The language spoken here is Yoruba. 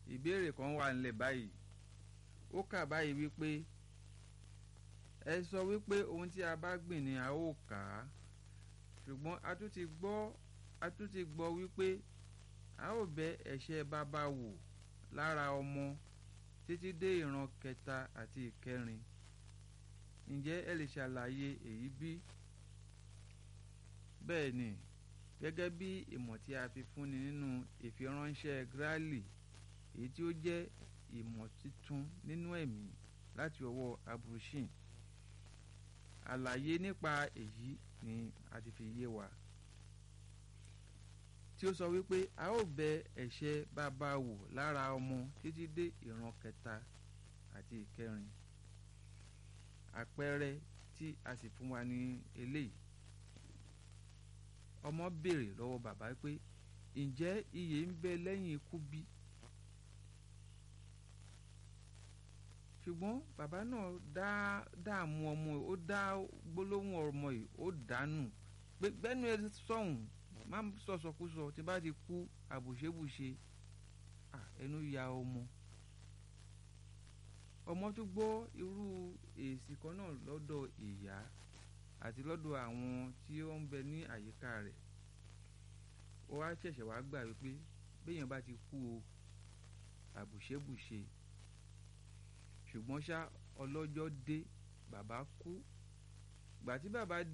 ìbéèrè kan wà nílẹ̀ báyìí ó kà báyìí wípé ẹ sọ wípé ohun tí a bá gbìn ni a ó kà á ṣùgbọ́n a tún ti gbọ́ a tún ti gbọ́ wípé a ó bẹ ẹ̀ṣẹ̀ bàbá wò lára ọmọ títí dé ìran kẹta àti ìkẹrin ǹjẹ́ ẹ lè ṣàlàyé èyí bí? bẹ́ẹ̀ ni gẹ́gẹ́ bí ìmọ̀ tí a fi fúnni nínú ìfiránṣẹ́ Gráàlì èyí tí ó jẹ́ ìmọ̀ titun nínú ẹ̀mí láti ọwọ́ Abrushin àlàyé nípa èyí ni a ti fi yé wa tí ó sọ wípé a ó bẹ ẹ̀ṣẹ̀ bàbá wò lára ọmọ títí dé ìran kẹta àti ìkẹrin àpẹẹrẹ tí a sì fún wa ní eléyìí ọmọ béèrè lọ́wọ́ bàbá pé ǹjẹ́ ìyè ń bẹ lẹ́yìn ikú bí? ṣùgbọ́n bàbá náà dá dààmú ọmọ yìí ó dá gbólóhùn ọmọ yìí ó dànù pé gbẹ́nu ẹ sọ̀hún má sọ̀sọ̀kúsọ tí bá ti kú àbùṣebùṣe ẹnu ya ọmọ ọmọ tún gbọ́ irú èsì kan náà lọ́dọ̀ ìyá àti lọ́dọ̀ àwọn tí ó ń bẹ ní àyíká rẹ̀ ó wá ṣẹ̀ṣẹ̀ wá gbà wípé béèyàn bá ti kú o àbùṣebùṣe ṣùgbọ́n ṣá ọlọ́jọ́ dé bàbá kú gbà tí bàbá